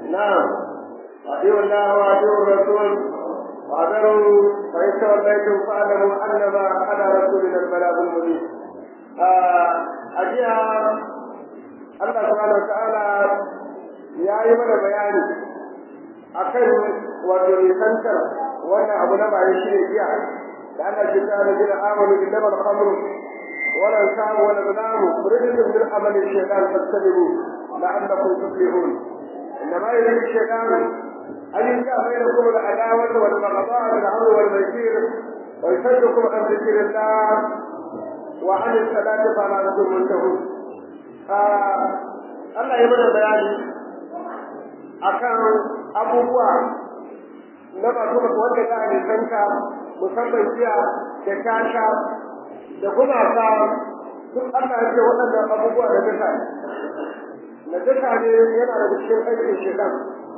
نعم أطيعوا الله وأطيعوا الرسول وأذروا فإن توليتم فاعلموا أنما على رسولنا البلاغ المبين أجيها الله سبحانه وتعالى يا أيها bayani akan wato nisantar wannan abu na bayan shi ne jiya da ana ce ta da jira amalu bi dabar khamru wala samu wala zalamu rijsun min amali shaytan fastabiru la'allakum tuflihun إنما يريد الشيطان أن يجعل بينكم العداوة والبغضاء بالعمر والميسير ويصدكم عن ذكر الله وعن الصلاة فلا أنتم منتهون Allah ya mana bayani akan abubuwa na masu masu wanda za a nisanta musamman jiya da kasha da gumaka duk Allah ya ce waɗannan abubuwa da duka najasa ne yana da cikin aikin shaitan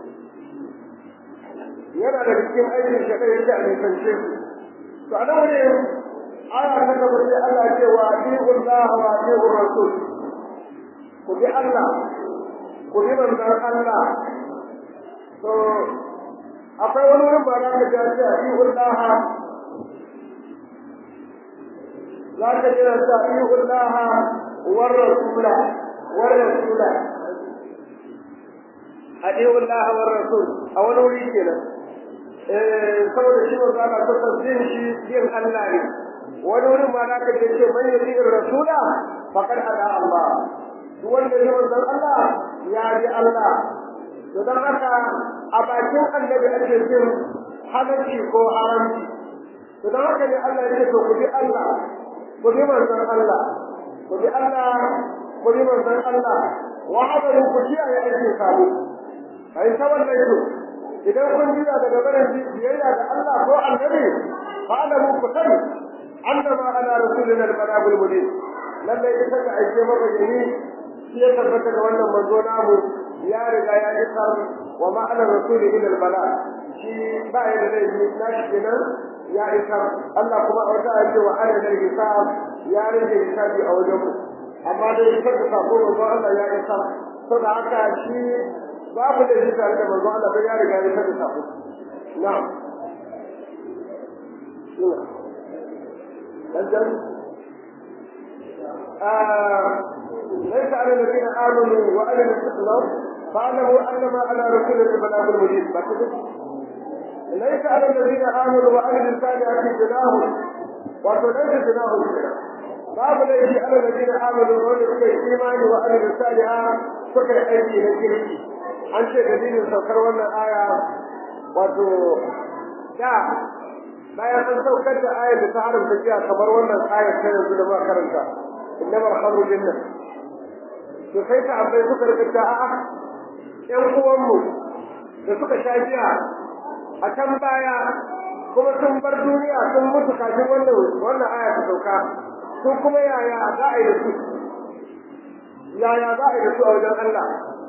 yana da cikin aikin shaitan yake a nisance su to a nan wani aya ta gaba sai Allah ce wa atiqul laha wa atiqur rasul ku bi Allah ku bi manzon Allah to akwai wani wurin ba za ka ji ce atiqul laha za ka ji ta atiqul laha war rasula war rasula adiyu Allah wa rasul a wani wuri kenan eh saboda shi manzo Allah ta tsaddin shi yin Allah ne wani wurin ma zaka ce ce man yati rasula faqad ada Allah duk wanda ya manzo Allah ya ji Allah to dan haka a bakin annabi ake jin halalci ko haramci to dan haka ne Allah ya ce to ku bi Allah ku bi manzon Allah ku bi Allah ku bi manzon Allah wa hadaru ku kiyaye aikin sabo ai ta wannan yau idan kun jira daga barin biyayya ga Allah ko annabi fa alamu ku sani annama ala rasulina al-balagul mubin lalle ita ga aike maka yayi shi ya tabbata da wannan manzo namu ya riga ya isar wa ma ala rasuli ila al-balag shi ba ya da laifi na shi kenan ya isar Allah kuma a wata ayyace wa ala da hisab ya rage hisabi a wajen mu amma dai isar da sako manzo Allah ya isar saboda haka shi babu da shi tare da manzo Allah bai ya riga ya saka sako na'am dan آه ليس على الذين آمنوا وعملوا الإسلام فاعلموا أنما على رسول البلاغ المبين ليس على الذين آمنوا وعملوا الصالحات جناح وليس جناح babu laifi ala ladina amanu wanda suka yi imani wa amilu saliha suka yi aiki na kirki an ce dalilin saukar wannan aya wato da bayan an saukar da ayar da ta haramta jiya kamar wannan ayar ta yanzu da muka karanta innamar khamru jinna to sai ta abai suka rika a'a ƴan uwanmu da suka sha jiya a can baya kuma sun bar duniya sun mutu kafin wannan wannan aya ta sauka su kuma yaya za a yi da su yaya za a yi da su a wajen Allah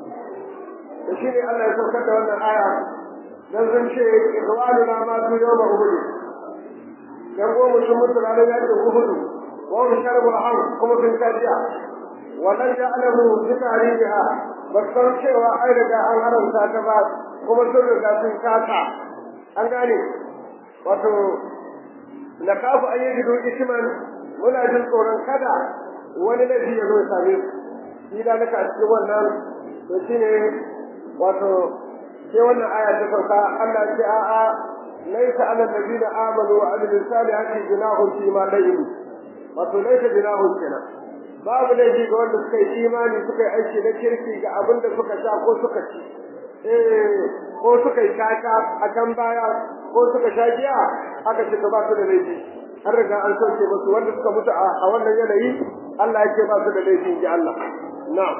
da shi ne Allah ya saukar da wannan aya dan sun ce izwalu na ma su yau ma uhudu dan goma sun mutu ranar yakin uhudu wa hum sharabul ham kuma sun kajiya wannan ya alamu bi tarihiha ba san cewa ai daga an haramta ta ba kuma sun riga sun kasa an gane wato na kafu an yi gido isman muna jin tsoron kada wani laifi ya zo ya same su shi da naka a cikin wannan to shine wato sai wannan aya ta sauka Allah ce a'a laisa ala alladhina amanu wa amilu salihati junahun fi ma layyibu wato laisa junahun kenan babu laifi ga wanda suka yi imani suka yi aiki na kirki ga abin da suka sha ko suka ci eh ko suka yi kaka a can baya ko suka sha giya aka ce ba su da laifi har riga an soke musu wanda suka mutu a wannan yanayi Allah yake ba su da laifin ji Allah na'am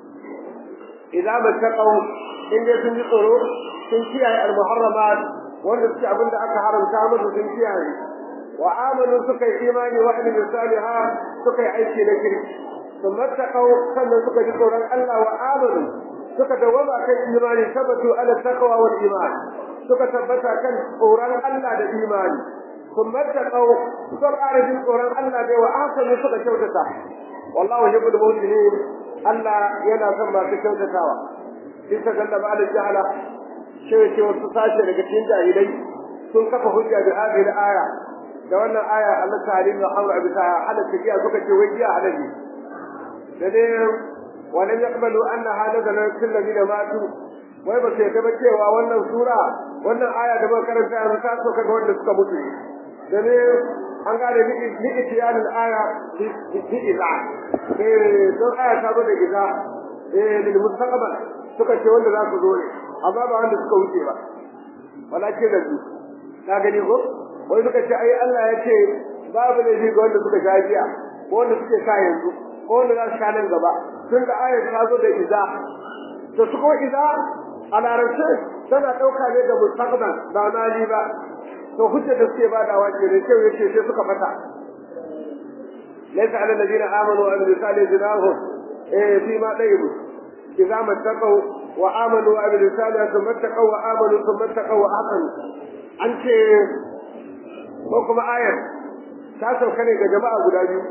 idan ba taqaw in dai sun ji tsoro sun kiyaye al-muharramat wanda suke abinda aka haramta musu sun kiyaye wa amanu suka yi imani wa amilu saliha suka yi aiki na kirki sun mattaqaw sannan suka ji tsoron Allah wa amanu suka dawama kan imani tabbatu ala taqwa wal iman suka tabbata kan tsoron Allah da imani sun mattaqaw suka ƙara jin tsoron Allah da wa ahsanu suka kyautata wallahu yuhibbul muhsinin Allah yana son masu kyautatawa bisa galla ba da jahala cewa ce wasu sashe daga cikin jahilai sun kafa hujja da hadhihi aya da wannan aya Allah ta'ala ya haura bisa halatta giya suka ce wai giya halaji da dai ولم يقبلوا أنها نزلت في الذين ماتوا wai ba su yadda ba cewa wannan sura wannan aya da muka karanta yanzu ta so kaga wanda suka mutu da ne an gane ni itiyanin aya bi iza eh don aya ta zo da iza eh lil mustaqbal suka ce wanda za su zo ne amma ba wanda suka wuce ba walakin da su ka gani ko wai suka ce ai Allah ya ce babu ne ga wanda suka sha jiya ko wanda suke sha yanzu ko wanda za su sha nan gaba tun da ayar ta zo da iza to su kuma iza a larabce tana ɗauka ne da mustaqbal ba mali ba to hujja da suke badawa ke da kyau yace sai suka fata laysa ala alladhina amanu wa amilu salihati junahum eh fi ma dayyibu idza mattaqaw wa amanu wa amilu salihati thumma taqaw wa amanu thumma taqaw wa ahsanu an ce ko kuma ayar ta sauka ne ga jama'a guda biyu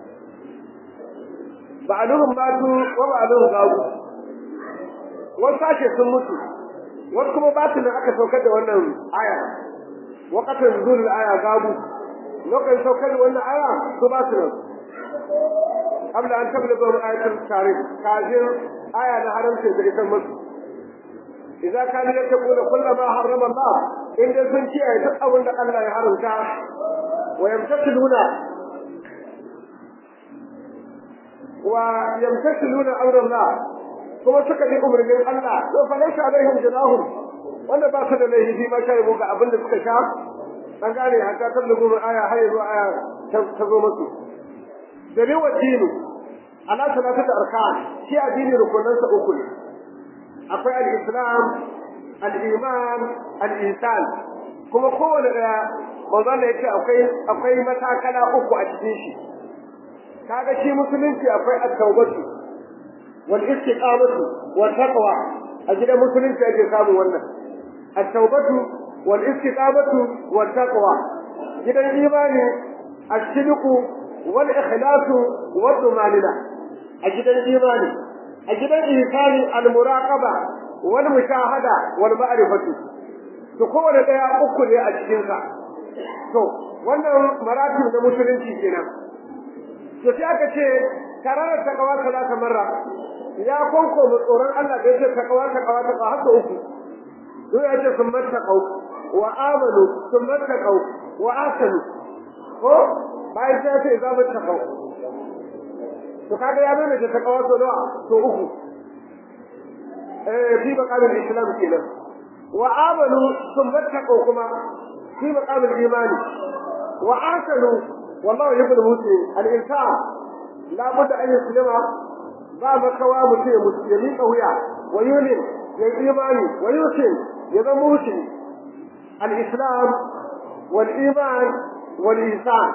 ba'aluhum matu wa ba'aluhum gabu wasu sashe sun mutu wasu kuma batin da aka saukar da wannan aya waqatan nuzul aya gabu lokacin saukar da wannan aya su ba su nan qabla an tablugha ayatul karim kafin aya na haramcin da ita musu idza kana yaqulu kullu ma harrama Allah in dai sun ce duk abin da Allah ya haramta wa yamtasiluna wa yamtasiluna amra Allah kuma suka bi umarnin Allah to fa laysa alaihim junahum wanda ba su da laifi ma kai mu ga abin da suka sha an gane haka ta lugu aya har yanzu aya ta zo musu da ne wadinu ala salatu da arkan shi addini rukunan sa uku ne akwai al-islam al-iman al-ihsan kuma kowane daya manzo Allah yace akwai akwai matakala uku a cikin shi kaga shi musulunci akwai at-tawbatu wal istiqamatu wat taqwa a gidan musulunci ake samu wannan at-tawbatu wal istiqamatu wat taqwa gidan imani as-sidqu wal ikhlasu wad dumanina a gidan imani a gidan ihsani al-muraqaba wal mushahada wal ma'rifatu to kowanne daya uku ne a cikin sa to wannan maratib da musulunci kenan to sai aka ce kararar takawa salata marra ya konko mu tsoron Allah da yake takawa takawa ta haka uku duk ya ce sun mattaqau wa amanu sun mattaqau wa asanu ko bayan sai sai za mu taqau to kaga ya nuna da takawa to nawa to uku eh fi maqamin islam kenan wa amanu sun mattaqau kuma fi maqamin imani wa asanu والله يحب المسلم الإنسان لا بد أن يسلم باب كوا مسلم مسلمين قوية ويؤمن بالإيمان ويسلم يبقى مسلم الإسلام والإيمان والإنسان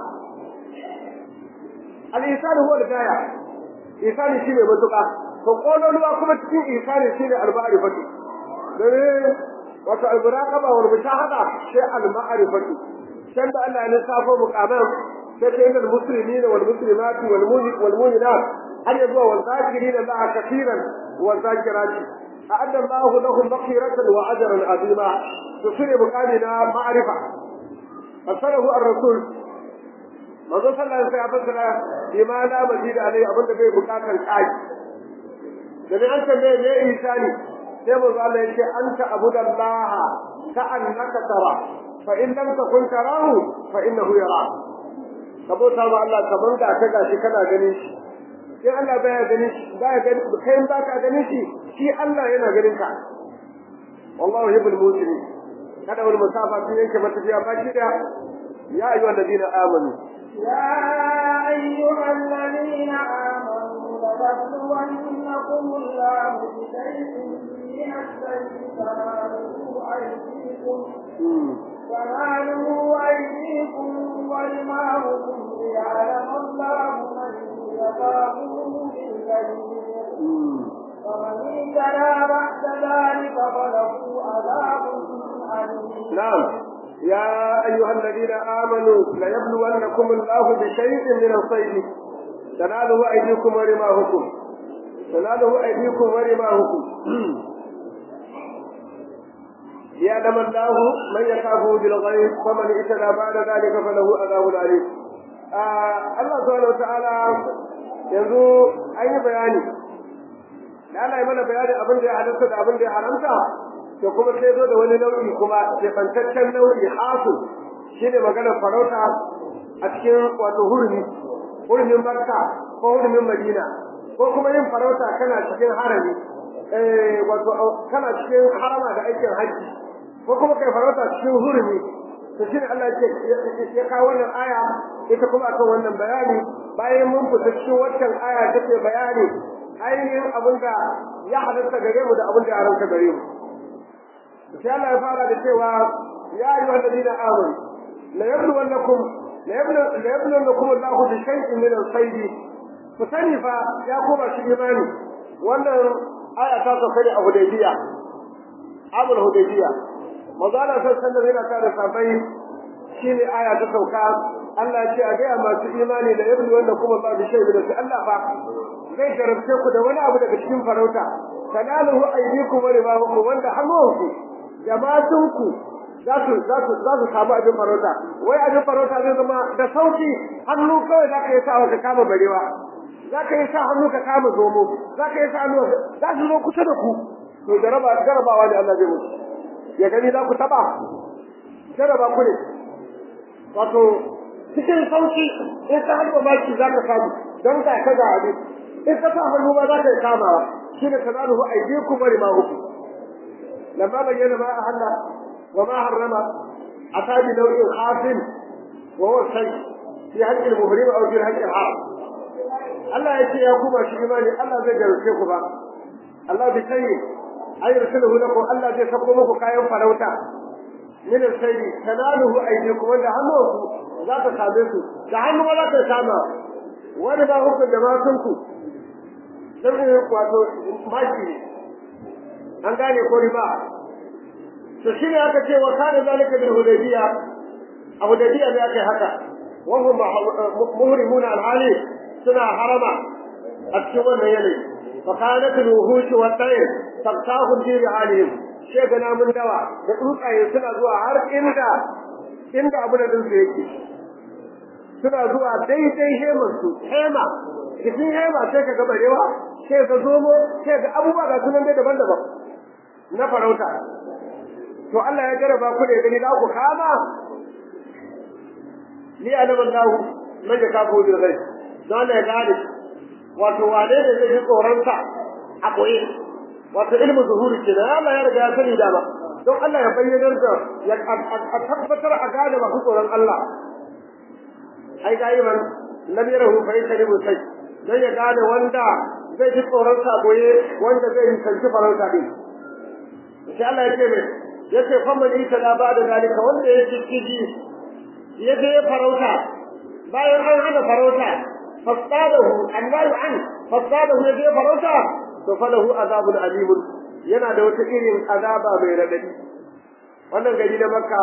الإنسان هو الغاية إنسان شيء متوقع فقولوا له كما تكون إنسان شيء أربعة رفتي wato al-muraqaba wal mushahada sai al-ma'rifatu can da Allah ya lissafo muqaman سيدنا المسلمين والمسلمات والمؤمنين والمؤمنات أن يدعوا والذاكرين الله كثيرا والذاكرات أعد الله لهم مغفرة وأجرا عظيما تصير مقامنا معرفة فصله الرسول manzo sallallahu alaihi wasallam bima la mazida alai abin da bai bukatar kai da ne an tambaye me ihsani sai manzo Allah ya ce anta abudallaha ka annaka tara fa in lam takun tarahu fa innahu yarak ka bauta ma Allah kaman da ka gashi kana ganin shi sai Allah baya ganin shi baya ganin kai ba ka ganin shi shi Allah yana ganin ka wallahu yuhibbul muslimin kada wani musafa sun yanke matafiya ba shi da ya ayyuha alladhina amanu يا أيها الذين آمنوا لتبلونكم الله بشيء من السيف تنالوا أيديكم تنالوا أيديكم ورماؤكم ليعلم الله من يخافه بالكبير فمن اهتدى بعد ذلك فله عذاب أليم نعم يا أيها الذين آمنوا ليبلونكم الله بشيء من الصيد تناله أيديكم ورماهكم تناله أيديكم ورماهكم ليعلم الله من يخافه بالغيب فمن اعتدى بعد ذلك فله عذاب عليم Allah subhanahu wataala yanzu an yi bayani da Allah ya mana bayanin abin da ya halarta da abin da ya haramta to kuma sai zo da wani nau'i kuma kefantaccen nau'i hasu shine maganar farauta a cikin wato hurumi hurumin Makka ko hurumin Madina ko kuma yin farauta kana cikin harami eh wato kana cikin harama da aikin haji ko kuma kai farauta cikin hurumi to shine Allah ya ya kawo wannan aya ita kuma akan wannan bayani bayan mun fita cikin wannan aya take bayani ainihin abin da ya halatta gare mu da abin da ya haramta gare mu sai Allah ya fara da cewa ya ayyuhal ladina amanu la yabluwannakum la yablu la yabluwannakum Allahu bi shay'in min al-sayd ku sani fa ya koma shi imani wannan aya ta sauka ne a Hudaybiya Abul Hudaybiya manzo Allah sallallahu alaihi yana tare sabai shine aya ta sauka Allah ya ce a ga masu imani da yablu wanda kuma ba bi shay'in da Allah fa zai jarabce ku da wani abu daga cikin farauta tanaluhu aydikum wa ribahukum wanda hannunku jama'atunku za su za su za su samu abin farauta wai abin farauta zai zama da sauki hannu kawai za ka yi sa ka kama barewa za ka yi sa hannu ka kama zomo za ka yi sa hannu za su zo kusa da ku to jaraba jarabawa ne Allah zai muku ya gani za ku taba jaraba ku ne wato cikin sauki in ka harba baki za ka samu don ka ka ga abin in ka sa hannu ba za ka yi kamawa shi ne kanaluhu aidikum wa rimahukum lamma bayyana ma ahalla wa ma harrama ata bi naw'in khafin wa huwa shay fi haqqi al-muhrim aw fi haqqi al-haram Allah ya ce ya kuma shi imani Allah zai garke ku ba Allah bi kai ay rusuluhu lakum Allah zai sako muku kayan farauta min al-sayri tanaluhu aydikum wanda hannuwanku za ka same su da hannu ba za ka kama wani ba hukun da matanku dan wato maki ne an gane ko riba to shine aka ce wa kana zalika bil hudaybiya a hudaybiya ne aka haka wa hum muhrimuna al-hali suna harama a cikin wannan yanayi fa kanat al-wuhush wa tayr taqtahum fi rihalihim she ga namun dawa da tsuntsaye suna zuwa har inda inda abu da dinsu yake suna zuwa daidai hemar su hema cikin hema sai ka ga barewa sai ka zomo sai ga abubuwa ga sunan dai daban-daban na farauta to Allah ya jaraba ku da gani za ku kama ni alaman lahu man ya kafo bil ghaib don ya gane wato wane ne zai yi tsoron sa a koyi wato ilmu zuhuri ke Allah ya riga ya sani dama don Allah ya bayyana da ya a tabbatar a gane masu tsoron Allah ai ga yiman lam yarahu fa yashribu sai dan ya gane wanda zai ji tsoron sa goye wanda zai yi sanci farauta din sai Allah ya ce mai yace fa man ita da ba da dalika wanda ya ci kiji ya je farauta bayan an hana farauta fasadahu annahu an fasadahu ya je farauta to falahu azabun alim yana da wata irin azaba mai radadi wannan gari na makka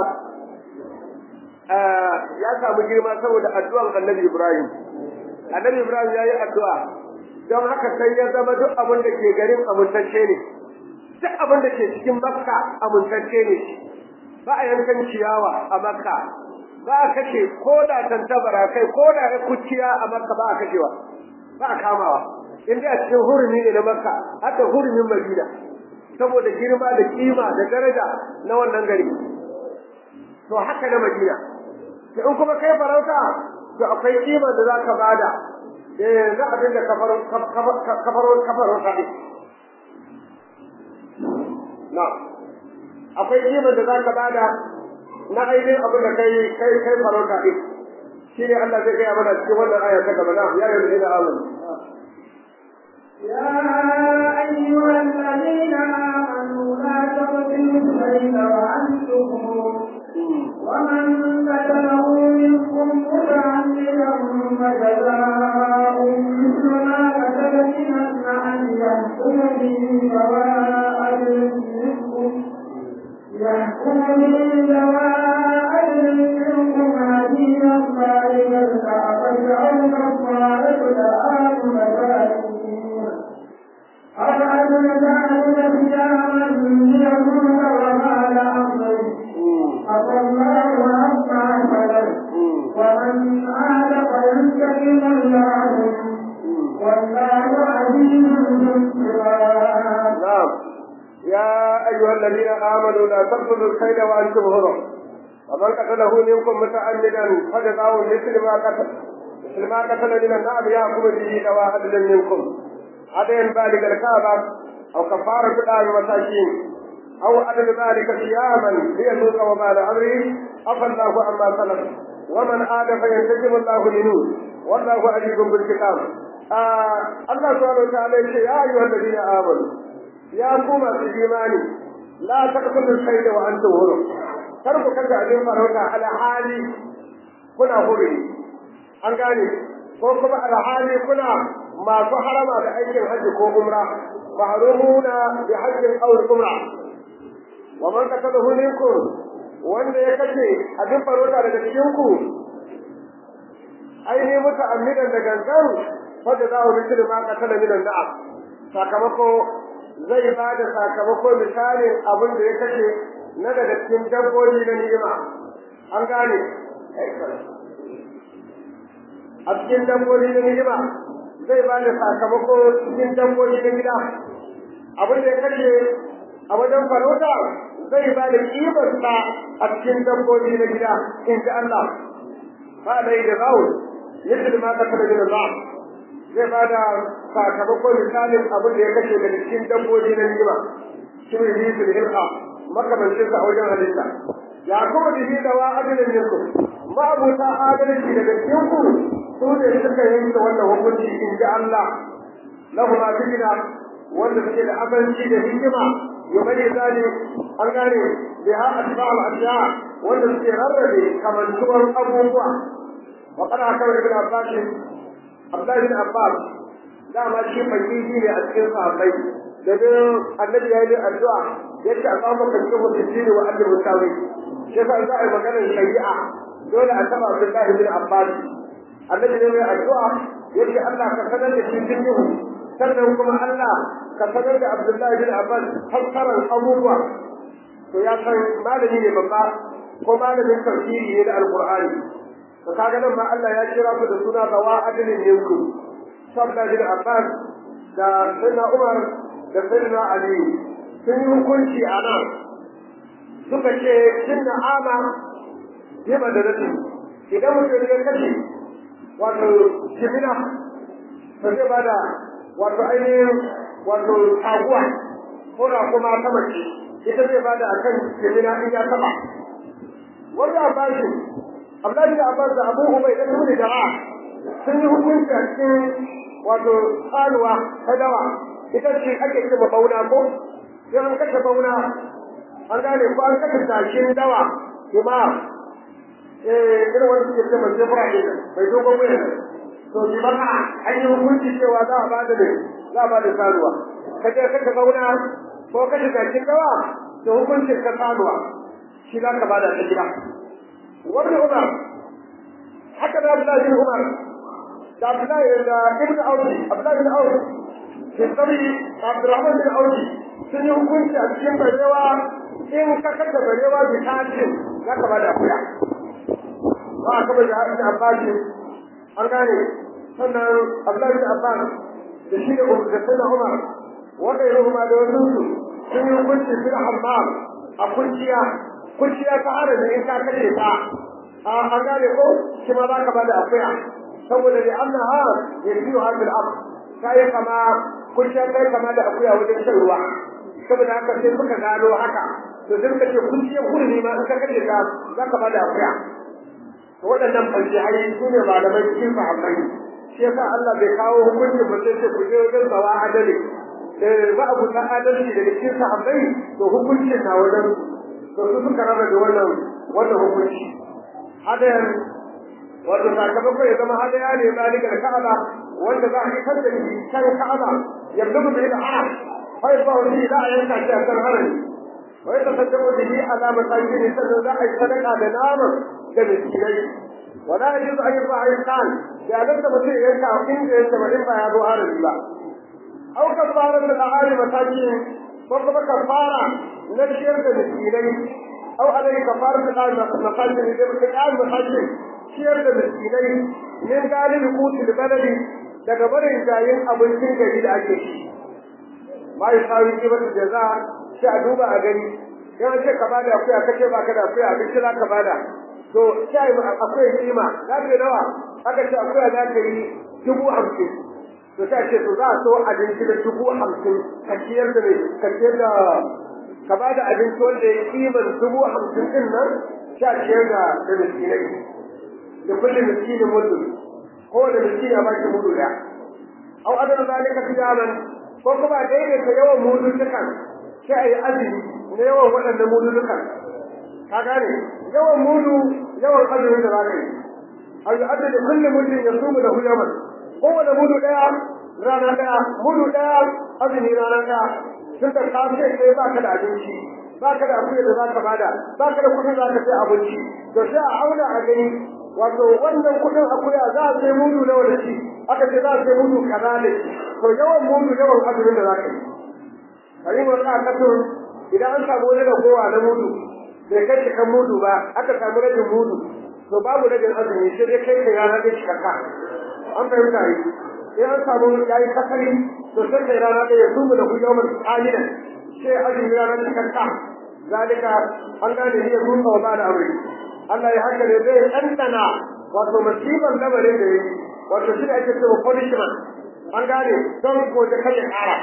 ya samu girma saboda addu'an annabi ibrahim annabi ibrahim ya yi addu'a don haka sai ya zama duk abin da ke garin amintacce ne duk abin da ke cikin makka amintacce ne ba a yankan ciyawa a makka ba a kashe ko da tantabara kai ko da ya kuciya a makka ba a kashewa ba a kamawa in dai a cikin hurumi ne na makka haka hurumin madina saboda girma da kima da daraja na wannan gari to haka na madina to in kuma kai farauta to akwai kima da za ka bada eh na abin da kafaro kafaro kafaro kadi na akwai kima da za ka bada na ainihin abin da kai kai kai farauta din shi ne Allah zai gaya mana cikin wannan aya ta gaba na ya yi da amanu يا أيها الذين آمنوا لا تقتلوا السيد وأنتم ومن قتله منكم متعمدا فجزاء مثل ما قتل من أن يحكم به سواء منكم يحكم به سواء منكم هديا بالغ الكعبة أو كفارة طعام مساكين أو عدل ذلك صياما ليكون وما لأمر الذين آمنوا لا تقتلوا الكيد وأنتم هرم ومن قتله منكم متعمدا فجزاؤه مثل ما قتل مثل ما قتل من النعم يأخذ به دواء عدل منكم عدل بالغ الكعبة أو كفارة الآن مساكين أو عدل ذلك صياما ليذوق وبال أمره عفى الله عما سلف ومن عاد فينتجم الله منه والله عليم بالكتاب آه الله سبحانه وتعالى يا أيها الذين آمنوا يا قوم في الإيمان لا تقتلوا الكيد وأنتم هرم تركوا كذا أبين فروتا على حالي كنا هرم an gane ko kuma alhali kuna masu harama da aikin hajji ko umra mahrumuna bi hajjin aw umra wa man qatalahu minkum wanda ya kace abin farota daga cikin ku aini muta amidan da gangan fa da zahu bi ma qatala min al-na'am sakamako zai ba da sakamako misalin abin da ya kace na daga cikin dabbobi na ni'ima an gane a cikin dabbobi na ni'ima zai ba da sakamako cikin dabbobi na gida abin da ya kashe a wajen farauta zai ba da kibarsa a cikin dabbobi na gida in ji Allah ba da yi da zawo yadda ma ka taɓa gina za zai ba da sakamako misalin abin da ya kashe daga cikin dabbobi na ni'ima shi ne yi su da hirka makamancinsa a wajen halitta ya kuma bihi da wa adalin yanku ma'abuta adalci daga cikin ku su ne suka yanke wannan hukunci in ji Allah lahu ma fikina wanda suke da abanci da hikima yubani zali an gane bi ha asba'al asya wanda suke rarrabe kamantuwar abubuwa wa kana haka ibn Abbas Abdullah ibn Abbas dama shi fakiri ne a cikin sahabbai da bin annabi ya yi addu'a yadda a samu kankin mutum wa Allah mutawi shi sa za a yi maganar shari'a dole a taba Abdullah ibn Abbas annabi ne mai addu'a yake Allah ka sanar da shi fiqhu sannan kuma Allah ka sanar da Abdullahi bin Abbas fassarar abubuwa to ya san malami ne babba ko malamin tafsiri ne da alqur'ani to kaga nan ma Allah ya kira ku da suna zawa adilin yanku sabda bin Abbas da sayyidina Umar da sayyidina Ali sun yi hukunci a nan suka ce cinna ama bi madadati idan mutum ya kashe wato jimina ba zai ba da wato ainihin wato taguwa ko da kuma ta mace ita zai ba da a kan jimina in ya taba wanda abbasu abdullahi da abbas da abu ubai da tuni jama'a sun yi hukunci a cikin wato tsanuwa ta dawa ita ce ake ce bauna ko sai an kashe bauna an gane ko an kashe tashin dawa kuma eh irin wani suke ce mai jefura ne mai dogon mai to bi maka an yi hukunci cewa za a bada ne za a bada saruwa ka je ka ka zauna ko ka shiga cikin dawa to hukuncin ka saruwa shi za ka bada ta gida wani umar haka da Abdullahi bin Umar da Abdullahi da Ibn Auki Abdullahi bin Auki ke sabi Abdurrahman bin Auki sun yi hukunci a cikin barewa in ka kasa barewa bi tashin za ka bada akuya ba a kaba jihar da Abbas an gane sannan Abdullahi bin Abbas da shi da da sunna Umar wanda ya ruhuma da wasu su sun yi hukunci fil hammam a kunciya kunciya ta arabi in ka kashe ta a an gane ko shi ma za ka bada akuya saboda da annaha yajiyu hadil ab kai kama kunciya kai kama da akuya wajen shan ruwa saboda haka sai suka gano haka to sai suka ce kunciya kurmi ma in ka kashe ta za ka bada akuya waɗannan fajihai su ne malamai cikin sahabbai shi yasa Allah bai kawo hukuncin ba sai ku je wajen sawa adali ba abu ta adalci daga cikin sahabbai to hukuncin na wajen to su suka raba da wannan wannan hukunci hadayan wato sakamakon ya zama hadaya ne zalika da ka'aba wanda za a isar da shi kan ka'aba yabdu bi da haram fa yaba wani da a yanka shi a kan harami wa yatasaddaqu bihi ala masakin sannan za a yi sadaka da naman da miskinai wala yajuz an yarfa ayyan da alanta mutum yanka inda yake ba in ba ya zo harami ba aw kafara da ahali masakin ko kuma kafara na ciyar da miskinai aw alai kafara da ahali masakin da mutum ya masakin ciyar da miskinai min galibi kutul baladi daga barin jayin abincin gari da ake ci ma yi sawi kibatu jaza sai a duba a gani in an ce ka bada akuya ka ce baka da akuya abinci za ka bada to sai akwai kima za ka nawa aka ce akuya za ka yi dubu hamsin to sai ce to za a so abinci da dubu hamsin ka ciyar da mai ka ciyar da ka ba da abinci wanda ya kiman dubu hamsin din nan sha ciyar da da miskinai da kullum miskinin mudu ko da miskini a baki mudu da au adana zalika tijaban ko kuma daidaita yawan mudu dukan sai a yi azumi na yawan waɗannan mudu dukan ka gane yawan mudu yawan azumi da za ka yi a yi adada kullum mutum ya sumu da huyaman kowane mudu ɗaya rana ɗaya mudu ɗaya azumi rana ɗaya tun da ka ce kai ba ka da abinci ba ka da akuya da za ka bada ba ka da kuɗin za ka sai abinci to sai a auna a gani wato wannan kuɗin akuya za a sai mudu nawa da shi aka ce za a sai mudu kaza ne to yawan mudu yawan azumin da za ka yi kayin wani akatun idan an samu wani ragowa na mudu bai kai cikan mudu ba aka samu rajin mudu to babu rajin azumi sai dai kai kai rana dai cikakka an fahimta yi in an samu ya yi kasari to sai kai rana ɗaya su mu da ku yawon ƙalilan sai azumi ranar cikakka zalika an gane ne sun ba ba da amri Allah ya haka ne zai ɗanɗana wato musibar lamarin da ya yi wato shi da ake cewa punishment an gane don ko da kai ya ƙara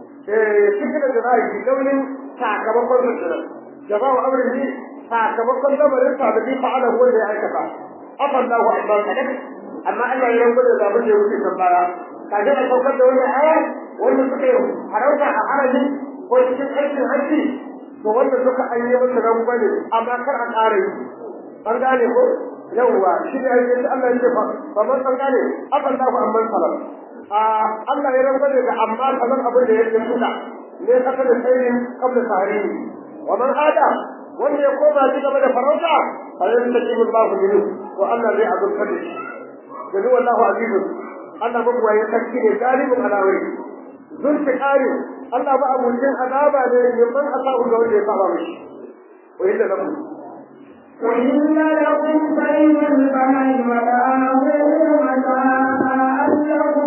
cikin da za a yi launin sakamakon mutum jama'a amrin ne sakamakon lamarin sa da bi fa'ala wanda ya aikata afallahu akbar kadak amma Allah ya rango da zabun da ya wuce kan baya kaje a saukar da wannan aya wanda suka yi harauta a harami ko cikin aikin hajji to wanda suka an yi masa rango ne amma kar a ƙara yi an gane ko yawwa shi ne ayyukan Allah ya ce fa man san gane afallahu amman salam a Allah ya rango da amma kamar abin da ya yi suka ne kasa da sayin kabla tahrim wa man ada wanda ya koma shi gaba da farauta fa yantaqimu Allahu minhu to Allah zai azurta da shi gani wallahu azizun Allah ba ya sarki ne galibin alawai zun ta kare Allah ba abucin azaba ne yamman asabu ga wanda ya saba mishi wa inda lakum وإن لكم بين البحر وآخره متاعا لكم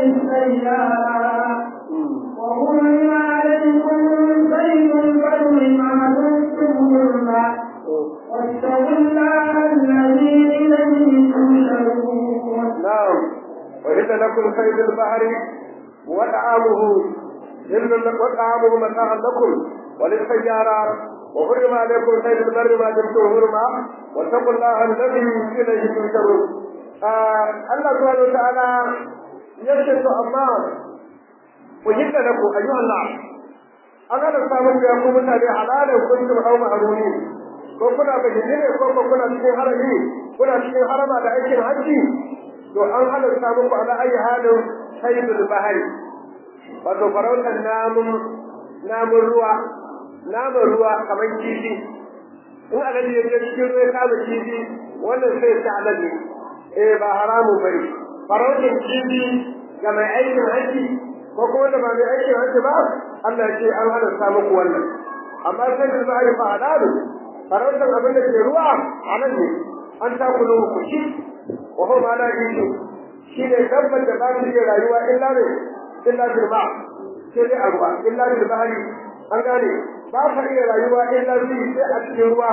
وللسيارة وحرم عليكم بين البر ما دمتم حرما واتقوا الله الذي إليه تحشرون نعم وإن لكم صيد البحر وطعامه إلا وطعامه متاعا لكم وللسيارة وحرم عليكم صيد البر ما دمتم حرما واتقوا الله الذي إليه تحشرون الله سبحانه وتعالى يشهد أما وجد لكم أيها الناس أنا نستعمل بأقوم متابع حلالا كنتم أو معلومين ko kuna bayyane ne ko kuna cikin harami kuna cikin harama da aikin hajji to an halarta muku ala ayi halin sayyidul bahari wato farautar namun namun ruwa namun ruwa kamar kifi in alaji ya je cikin ruwa ya kama kifi wannan sai ta alaji eh ba haramun bane farautar kifi ga mai aikin hajji ko kuma da ba mai aikin hajji ba Allah ya ce an halarta muku wannan amma sayyidul bahari fa halalu farautar abin da ke ruwa a nan ne an takulu ku shi wa huma la yishu shi ne dabbar da ba su iya rayuwa illa ne illa bil ba sai dai a ruwa illa bil bahri an gane ba sa iya rayuwa illa bi sai a cikin ruwa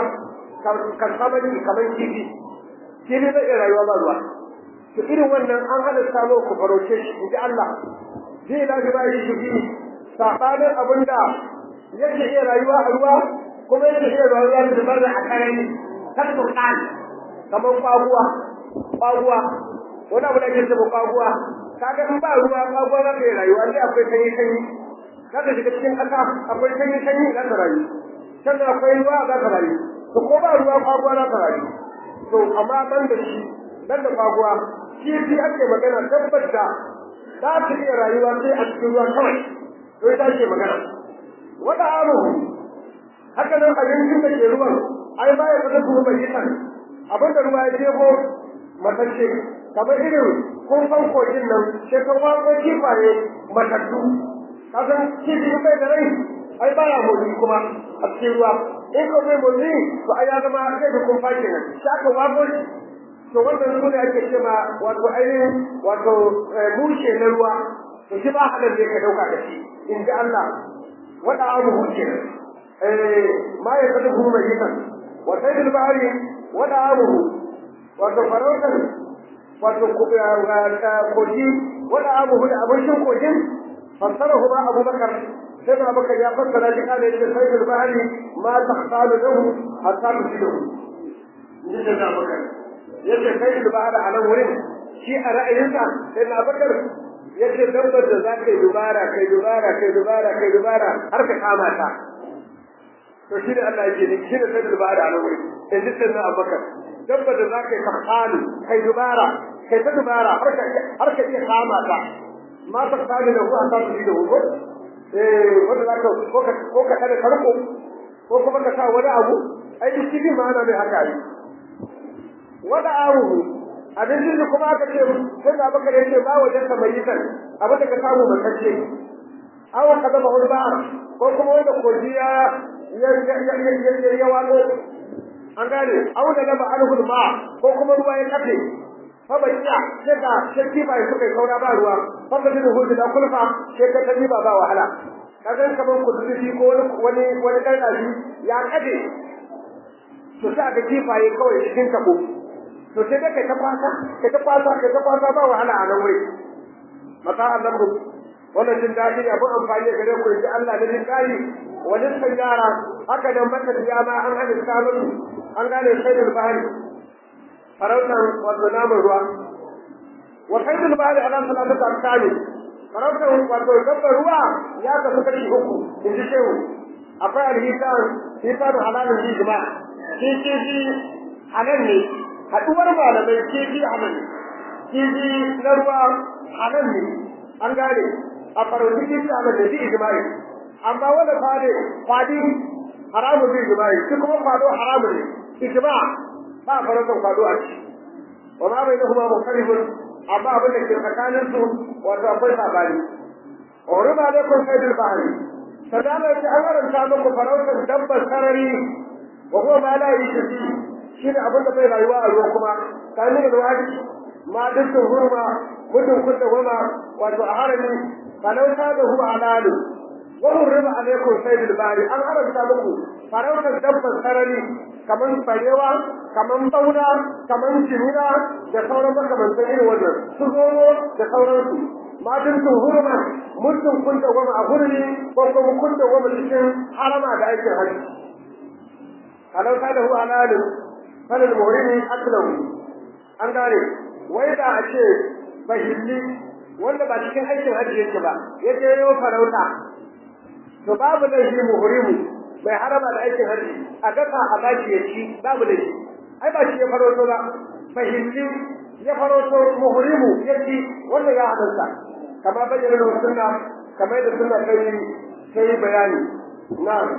kan samani kamar kifi kifi zai iya rayuwa ba ruwa to irin wannan an halatta mu ku farauce shi inji Allah zai la bi ba shi shi sabanin abinda yake iya rayuwa a ruwa kuma yake iya rayuwa da bar a karami kan turkan kamar kwaguwa kwaguwa wani abu da ke cewa kwaguwa kaga in ba ruwa kwaguwa za ta yi rayuwa sai akwai sanyi sanyi za ta shiga cikin ƙasa akwai sanyi sanyi za ta rayu sannan akwai ruwa za ta rayu to ko ba ruwa kwaguwa za ta rayu to amma ban da shi ban da kwaguwa shi shi ake magana tabbata za ta iya rayuwa sai a cikin ruwa kawai to ita ake magana wata amuhu haka nan abincin da ke ruwan ai ba ya fita kuma bai yitan abin da ruwa ya jefo matacce kamar irin kumfan kogin nan sai ka wako kifaye matattu kasan kifi bai da rai ai baya motsi kuma a cikin ruwa in ko bai motsi to ai ya zama sai da kumfa kenan sai aka wako shi to wannan su ne ake cewa wato ainihin wato mushe na ruwa to shi ba halar da ka dauka da shi in ji Allah wada abu kenan ma ya kada kuma mai yikan wa sayyidul bahri wa da'amuhu wato farautar wato koji wa da'amuhu da abincin kogin fassarahu ma abubakar sai da abubakar ya fassara shi kana yace sayyidul bahri ma tahsalu lahu hatta tusidu ni da abubakar yace sayyidul bahri a nan wurin shi a ra'ayinsa sai na abubakar yace dabbar da za ka yi dubara kai dubara kai dubara kai dubara har ka kama ta to shi ne Allah yake ne shi ne sai dubara a nan wuri in ji sai na abubakar dabbar da za ka yi fakhalu kai dubara kai ta dubara har ka har ka iya kama ta ma ta kame da ku a samu shi da hu eh wanda za ka ko ka ko ka kada karko ko kuma ka sa wani abu ai duk cikin ma'ana mai haka yi wada awu abincin da kuma aka ce sai da baka yace ba wajen ka mai yitan abin da ka samu matacce awa ka zama hulba ko kuma wanda kojiya ya ya ya ya wano an gane aw da laba alhul ma ko kuma ruwa ya kafe fa bakiya sai da shirki bai suka yi kaura ba ruwa fa da jin hudu da kulfa sai ka tabi ba ba wahala kaga kaman kudubi ko wani wani wani karkashi ya kade to sai ga kifaye kawai cikin tabo to sai dai kai ta kwasa kai ta kwasa kai ta kwasa ba wahala a nan wuri mata Allah ku wannan jin dadi ne abun amfani gare ku ji Allah da jin dadi wajen sanyara haka da maka da ma an hada sabon an gane sayyidul bahari farautan wato namun ruwa wa sayyidul bahari ala salatu al-kami farautan wato dabbar ruwa ya kasu kashi uku in ji shehu akwai alhisan hisan halalin jijima shi kifi halal ne haɗuwar malamai kifi halal ne kifi na ruwa halal ne an gane a farauti kifi halal ne shi ijma'i amma wanda fade fadi haramun zai ijma'i shi kuma fado haramun ne ijma ba farautar fado a ci wa ma bai kuma mukarribun amma abin da ke tsakanin su wato akwai sabani Orima alaikum sayyidul bahri sadama yace an haranta muku farautar dabbar sarari wa huwa ma la yashfi shine abin da bai rayuwa a ruwa kuma kamin da wadi ma dukkan hurma mudun kudda goma wato a harami falauta da huwa halalu wa hurrima alaikum sayyidul bari an haramta muku farautar dabbar sarari kaman farewa kaman bauna kaman jimina da sauran makamantan irin wannan su zomo da sauransu ma dukkan hurma mudun kudda goma a hurmi ko kuma kudda goma cikin harama da aikin hajji kalau kada hu halalun falal muhrimi aklahu an gane wai da a ce bahilli wanda ba cikin aikin hajji yake ba yake yau farauta to babu da shi muhrimu bai harama da aikin hajji a daka a baki ya ci babu da shi ai ba shi ya farauto ba bahilli ya farauto muhrimu ya ci wanda ya halarta kama bayyana da sunna kamar da sunna kai sai bayani na'am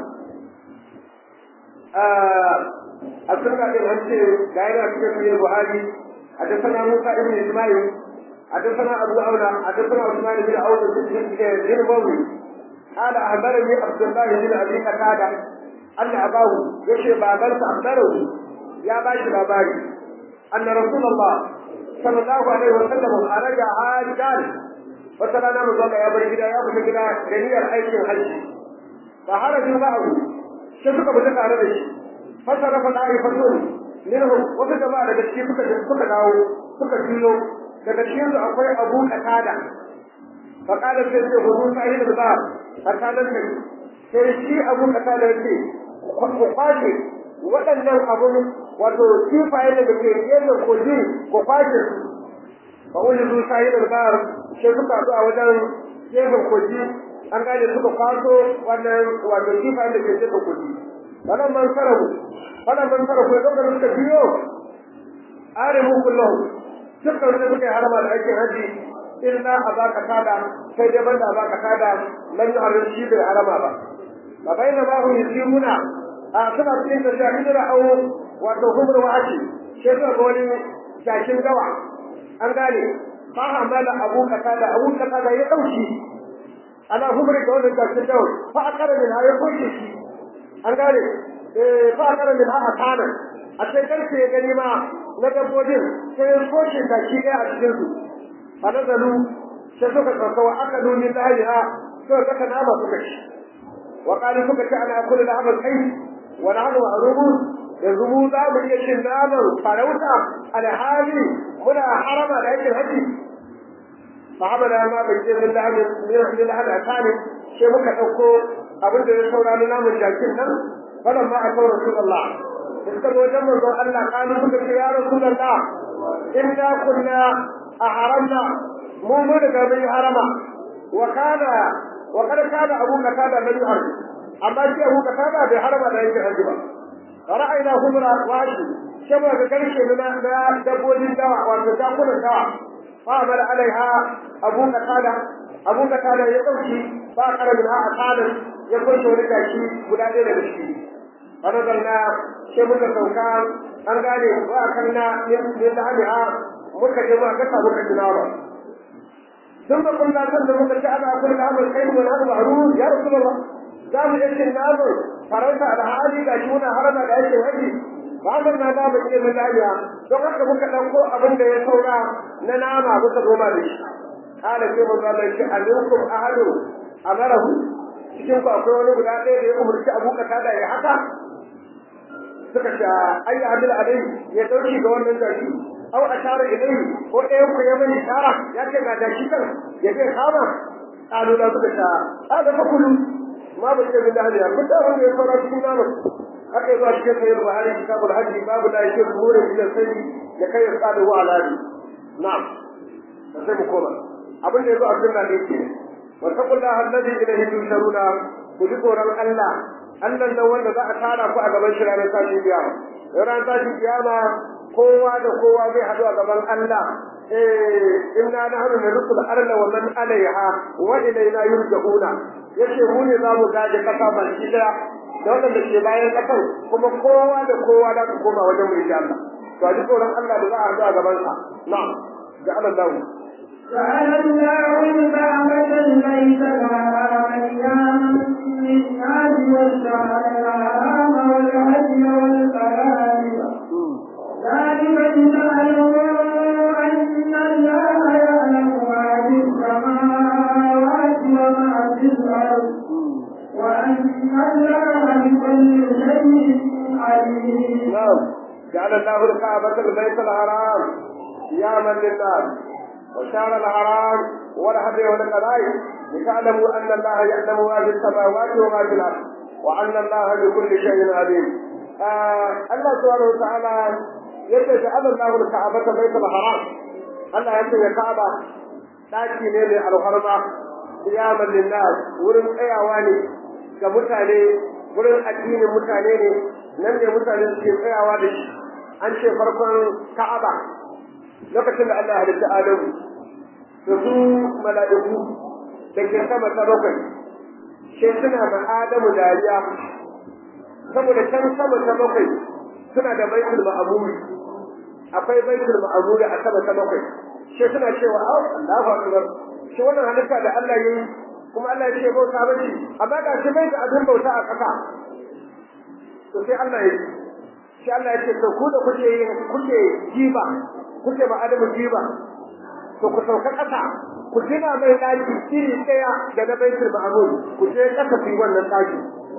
السنة الهمسي دائرة في البخاري حدثنا موسى بن إسماعيل حدثنا أبو أولى حدثنا عثمان بن عوف بن موي قال أخبرني عبد الله بن أبي قتادة أن أباه يشي بابنس أخبره يا باشي باباري أن رسول الله صلى الله عليه وسلم خرج حاجا وترانا مزوجة يا بني كده يا بني كده جميع أيدي الحج فخرجوا معه sai suka fita tare da shi fasara fa da'i fasun minhum wata jama'a daga cikin suka suka dawo suka juyo daga cikin su akwai Abu Qatada fa kada sai ce hudu sahil da ba Qatada ne sai shi Abu Qatada ya ce ku kwace waɗannan abun wato kifaye da ke gefen koji ku kwace su fa wani zu sahil da ba sai suka zo a wajen gefen koji an gane suka kwaso wannan wato kifayen da ke jefa kudi wannan man sarabu wannan man sarabu ya dauka suka biyo arimu kullahu dukkan wanda suka yi harama da aikin haji illa a baka tada sai dai banda a baka tada lan yi harin shi bai harama ba ba bai na bahu yusiruna a suna cikin da jami'in ra'au wato humar wa'ashi sai suka ga wani jakin gawa an gane fa hamala abu katada abu katada ya dauki ana humri da wannan gashin dawo fa akara min hayi kuke shi an gane eh fa akara min ha kana a sai karfe ya gani ma na dabbobin sai ya koke ta shi ga a cikin su fa nazalu sai suka tsaka wa aka duni lahiha suka kaka nama suka ci wa qalu suka ce ana kullu da hamal kai wa nahnu ma'rubun yanzu mu za mu iya cin naman farauta alhali muna harama da aikin haji sahabana ma bai ce min lahamin min lahamin asali sai muka ɗauko abin da ya saura na namun jakin nan falan ma a kawo rasulullah da suka zo wajen manzon Allah kanu suka ce ya rasulullah inna kunna a haramna mu mun riga mun yi harama wa kana wa kada kana abu katada lam yuharri amma shi abu katada bai harama da yake haji ba ra'ayna humra washi sai muka ga karshe na na dabbobin dawa wato dakunan dawa fa amara alaiha abu katada abu katada ya dauki ba kara min ha akadan ya kunce wani gashi guda ɗaya daga ciki fanazalna sai muka sauka an gane wa kanna min lahamiha muka je muka gasa muka ji nama ثم قلنا كنا muka ci ana kullu amal kai wa hadu ma'ruf ya rasulullah za mu yi namu faranta da hali ga shi muna harama da yake haji ba mun na da bace mun lafiya don haka muka dauko abin da ya saura na nama muka goma da shi kala sai mun zalla shi alaikum ahadu amarahu cikin ku akwai wani guda ɗaya da ya umurci abu kata da ya haka suka ce ayya hadil alai ya dauki ga wannan jaki aw ashara ilayhi ko ɗayan ku ya mani shara ya ce ga jaki kan ya ce kama qalu la suka ce hada fa kullu ma ba ce bin dahliya kun da wanda ya fara cikin namu haka zuwa cikin sayyid buhari kitabul hajji babu la yake murin ila sayyid ya kai ya tsada wa alali na'am sai mu koma abin da yazo a sunna ne ke wa taqullaha alladhi ilayhi tusharuna ku ji tsoron Allah Allah nan wanda za a tara ku a gaban shi ranar tashin kiyama ranar tashin kiyama kowa da kowa zai haɗu a gaban Allah eh inna nahnu narsul arda wa man alaiha wa ilayna yurja'una yace mu ne za mu gaje kasa baki daya da wanda ke bayan kasar kuma kowa da kowa da ku koma wajen mu insha Allah to a ji tsoron Allah da za a haɗu a gaban sa na'am ja'ala Allah جعل الله الكعبة البيت الحرام أياما للناس والشهر الحرام والهدي والقلائد ذلك لتعلموا أن الله يعلم ما في السماوات وما في الأرض وأن الله بكل شيء عليم. نعم جعل الله الكعبة البيت الحرام قياما للناس وشار الحرام والهدي والقلائد لتعلموا أن الله يعلم ما في السماوات وما في الأرض وأن الله بكل شيء عليم. آه الله سبحانه وتعالى يجعل الله الكعبة بيت الحرام الله يجعل الكعبة ɗaki ne mai alharma kiyaman linnas wurin tsayawa ne ga mutane wurin addinin mutane ne nan ne mutane suke tsayawa da shi an ce farkon ka'aba lokacin da Allah ya halitta Adamu da su mala'iku da ke sama ta bakwai sai suna ma Adamu dariya saboda can sama ta bakwai suna da baitul ma'amuri akwai baitul ma'amuri a sama ta bakwai sai suna cewa au Allahu akbar shi wannan halitta da Allah yayi kuma Allah ya ce bauta ba shi amma ga shi bai da abin bauta a kasa to sai Allah ya yi sai Allah ya ce to ku da kuke yin kuke jiba kuke ba adamu jiba to ku sauka kasa ku gina mai daki iri daya da na baitul ma'mur ku je kasa fi wannan daki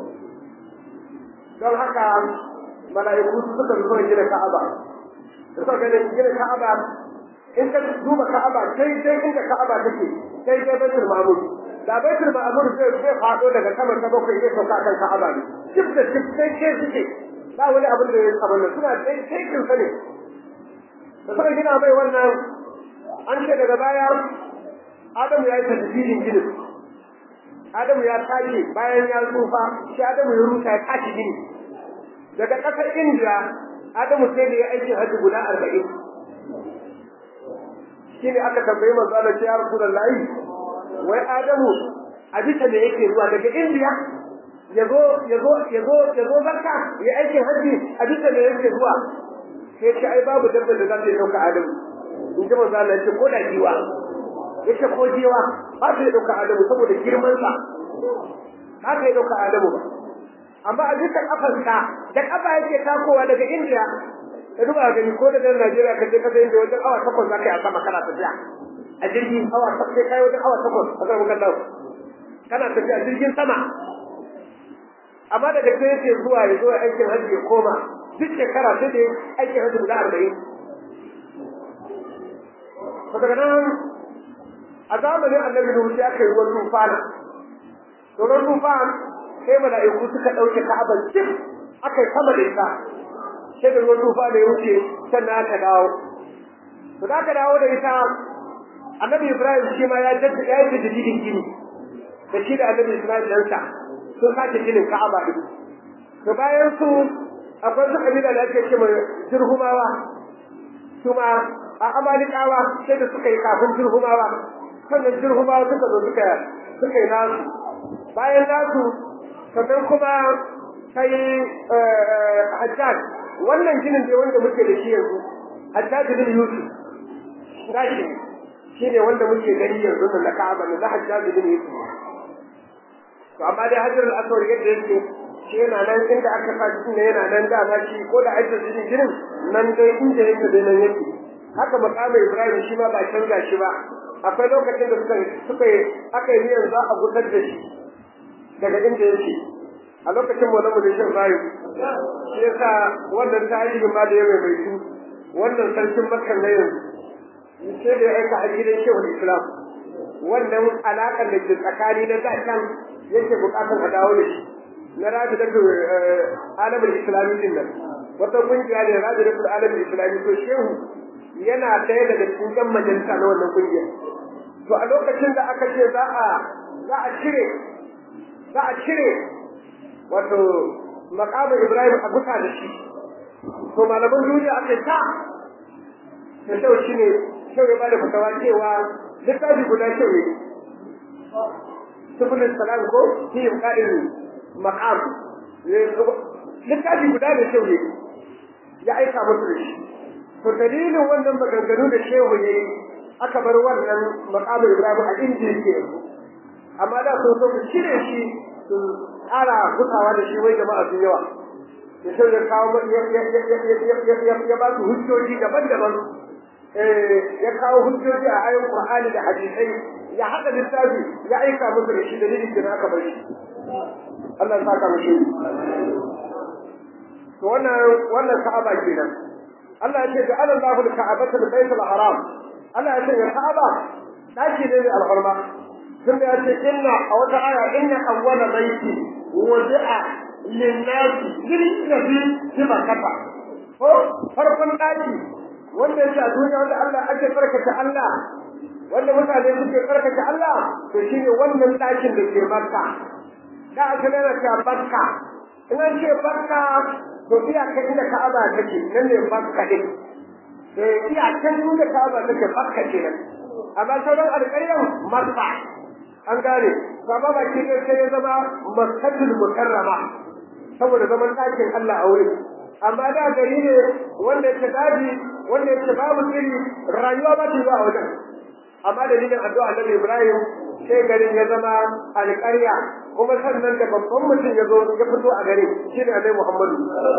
don haka mala'iku suka zo gina Ka'aba suka ga gina Ka'aba in ka duba Ka'aba sai dai inda Ka'aba take sai dai baitul ma'mur da baitul ma'mur zai zai fado daga sama ta bakwai zai sauka kan Ka'aba ne duk da duk sai ke suke ba wani abin da ya abin nan suna dai sai kin sane da suka gina mai wannan an ce daga baya Adamu ya yi tadbirin ginin Adamu ya tashi bayan ya tsufa shi Adamu ya rusa ya tashi gini daga ƙasar Indiya Adamu sai da ya aikin hajji guda arba'in shi ne aka tambayi manzo Allah ya Rasulullahi wai Adamu a bisa me yake zuwa daga Indiya yazo yazo yazo yazo zakka ya aikin hajji a bisa me yake zuwa sai ce ai babu dabbar da za ta dauka Adamu in ji manzo Allah ya ko da jiwa yace ko jiwa ba ta dauka Adamu saboda girman sa ba ta dauka Adamu ba amma a bisa kafarsa da kafa yake takowa daga Indiya ka duba gani ko daga Najeriya ka je ka sai wajen awa takwas za ka yi a sama kana tafiya a jirgin awa takwas sai kai wajen awa takwas a kan wukan lau kana tafiya jirgin sama amma daga sai yake zuwa ya zo aikin hajji ya koma duk shekara sai da aikin hajji guda arba'in to daga nan a zamanin annabi nuhu sai aka yi ruwan tufana to ruwan tufan sai mala'iku suka ɗauke ka'abar cif aka yi sama da ita sai da ruwan tufana ya wuce sannan aka dawo to da aka dawo da ita annabi ibrahim shi ma ya jaddada ya yi jididin gini da shi da annabi ismail ɗansa sun sake ginin ka'aba din to bayan su akwai su kabila da ake ce mai jirhumawa su ma a amalikawa sai da suka yi kafin jirhumawa sannan jirhumawa suka zo suka suka yi nasu bayan nasu sannan kuma sai hajjaj wannan ginin ne wanda muke da shi yanzu hajjaj bin yusuf gashi shi ne wanda muke gani yanzu na ka'aba na hajjaj bin yusuf to amma dai hajjar al-aswad yadda yake shi yana nan inda aka sa shi ne yana nan dama shi ko da ake jinin jinin nan dai inda yake dai nan yake haka makamin ibrahim shi ma ba canza shi ba akwai lokacin da suka suka aka yi niyyar za a gudar da shi daga inda yake a lokacin mu na mulkin ibrahim shi yasa wannan tarihi ma da ya mai mai su wannan sarkin makka na yanzu sai da ya aika a gidan shehul islam wannan alaƙar da ke tsakani na da can yake bukatar a dawo da shi na rabi da alamin islami din nan wata kungiya ne rabi da alamin islami to shehu yana ɗaya daga cikin yan majalisa na wannan kungiyar to a lokacin da aka ce za a za a cire za a cire wato makamin ibrahim a gusa da shi to malaman duniya aka ta ta shehu shine shehu ya bada fatawa cewa littafi guda shehu ne subulin salam ko fi qa'il maqam littafi guda da shehu ya aika musu da shi to dalilin wannan maganganu da shehu ya yi aka bar wannan maqam ibrahim a inda yake amma da sun so su cire shi su ƙara gutawa da shi wai jama'a sun yawa da shehu ya kawo ya ba su hujjoji daban-daban ya kawo hujjoji a ayon qur'ani da hadisai ya haɗa littafi ya aika musu da shi dalilin da aka bar shi Allah ya saka mishi to wannan wannan ka'aba kenan Allah ya ce ga Allahu al-ka'abata al-bayt al-haram Allah ya ce ga ka'aba daki ne mai alfarma tun da ya ce inna a wata aya inna awwala baiti wudi'a lin-nasi lil-nabi fi makkah ko farkon daki wanda yake a duniya wanda Allah ake farkata Allah wanda mutane suke karkace Allah to shine wannan ɗakin da ke Makka da aka nuna ta Makka in an ce Makka to iyakan inda Ka'aba take nan ne Makka din eh iyakan inda Ka'aba take Makka ce nan amma sauran alƙaryan Makka an gane amma ba ke sai ya zama Makkatul Mukarrama saboda zaman ɗakin Allah a wurin amma da gari ne wanda yake daji wanda yake babu iri rayuwa ba ta zuwa wajen amma dalilin addu'a Annabi Ibrahim sai garin ya zama alƙarya kuma sannan da babban mutum ya zo ya fito a gari shine Annabi Muhammadu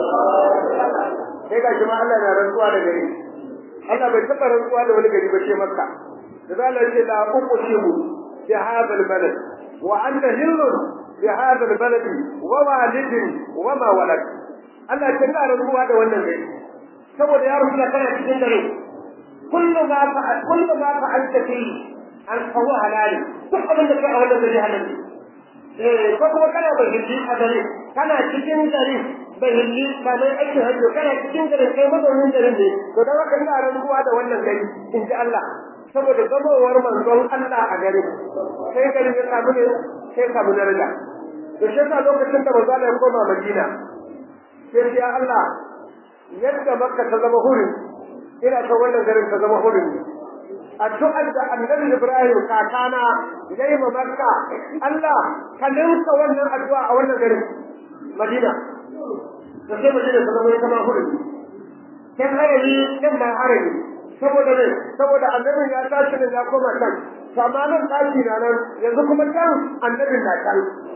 sai ga shi ma Allah na rantsuwa da gari Allah bai taɓa rantsuwa da wani gari ba ce Makka da zalal ce la uqsimu bi hadha al-balad wa anta hillun bi hadha al-balad wa walidin wa ma walad Allah ya tana rantsuwa da wannan gari saboda ya rubuta kana cikin dare kullu ma fa'al kullu ma fa'alta fi an fahu halali duk abin da kai a wannan gari halali eh ko kuma kana bahilli a dare kana cikin gari bahilli ba mai aiki hajjo kana cikin gari kai mazaunin garin ne to da haka ina rantsuwa da wannan gari in ji Allah saboda zamowar manzon Allah a gari sai garin ya samu ne sai samu daraja to shi yasa lokacin da manzo Allah ya koma Madina sai ya Allah yadda Makka ta zama hurin ina son wannan garin ta zama hurin addu'ar da annabi Ibrahim kakana yayi ma Makka Allah ka ninka wannan addu'a a wannan garin Madina da sai Madina ta zama ita ma hurin kan harami kan ma harami saboda ne saboda annabin ya tashi ne ya koma kan samanin ɗaki na nan yanzu kuma can annabin na can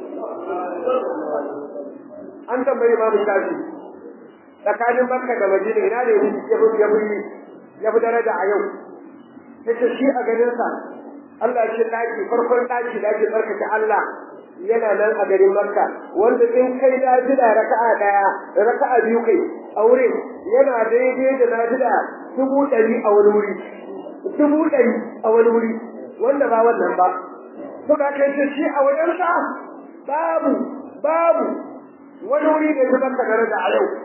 an tambayi imamu shafi tsakanin makka da madina ina ne ya fi ya fi ya fi daraja a yau yace shi a ganin sa Allah ya ce daki farkon daki da ake barkace Allah yana nan a garin Makka wanda in kai nafila raka'a daya raka'a biyu kai a wurin yana daidai da nafila dubu ɗari a wani wuri dubu ɗari a wani wuri wanda ba wannan ba to da kai ce shi a wajensa babu babu wani wuri da ya baka daraja a yau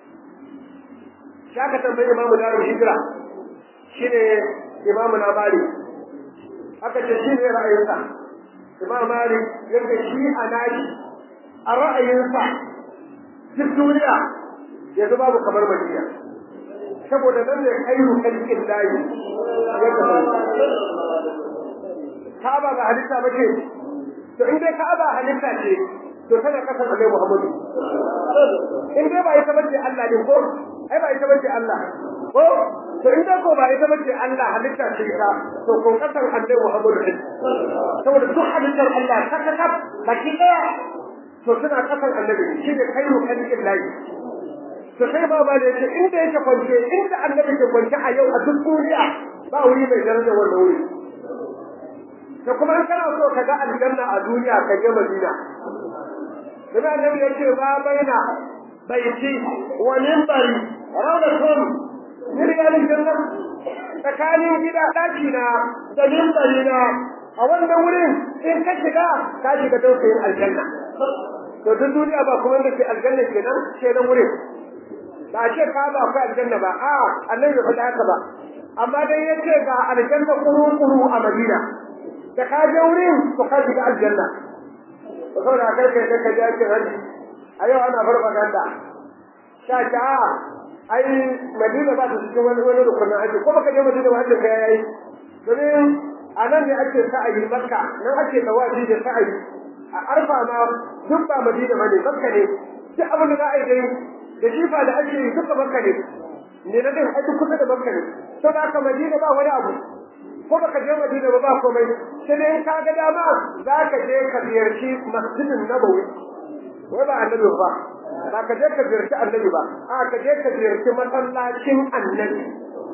shaka tambayi imamu darul hijira shine imamu na bari aka ce shi ne ra'ayinsa imam malik yadda shi a nashi a ra'ayinsa duk duniya yanzu babu kamar madina saboda nan ne khairu khalqin lahi ya kasance Ka'aba ba halitta ba ce to in dai Ka'aba halitta ce to tana kasar Annabi Muhammadu in dai ba ita bace Allah ne ko ai ba ita bace Allah ko to in dai ko ba ita bace Allah halitta ce ka to ko kasar Annabi Muhammadu ne saboda duk halittar Allah ta kaka baki daya to suna kasar Annabi shi ne khairu khalqin lahi to sai ba ba da yake inda yake kwance inda Annabi ke kwance a yau a duk duniya ba wuri mai daraja wannan wuri da kuma in kana so ka ga aljanna a duniya ka je Madina Nabi Annabi ya ce ba baina baiti wa minbari rawdatun min riyalil janna tsakanin gida daki na da minbari na a wannan wurin in ka shiga ka shiga dausayin aljanna to duk duniya ba kuma da ke aljanna kenan sai nan wurin ba ce ka ba akwai aljanna ba a annabi bai faɗa haka ba amma dai yace ga aljanna kuru kuru a Madina da ka je wurin to ka shiga aljanna to saboda kai kai kai ka je ake hanji a yau ana farfaganda sha ta ai madina ba ta cikin wani wani rukunin haji ko baka je madina ba hajji kai yayi domin a nan ne ake sa'ayi makka nan ake tawafi da sa'ayi a arfa ma duk ba madina bane makka ne duk abin da za a yi dai da jifa da ake yi duka makka ne ne na din ai kusa da makka ne to da haka madina ba wani abu ko baka je Madina ba ba komai sai dai ka ga dama za ka je ka ziyarci Masjidin Nabawi wai ba annabi ba ba ka je ka ziyarci annabi ba a ka je ka ziyarci masallacin annabi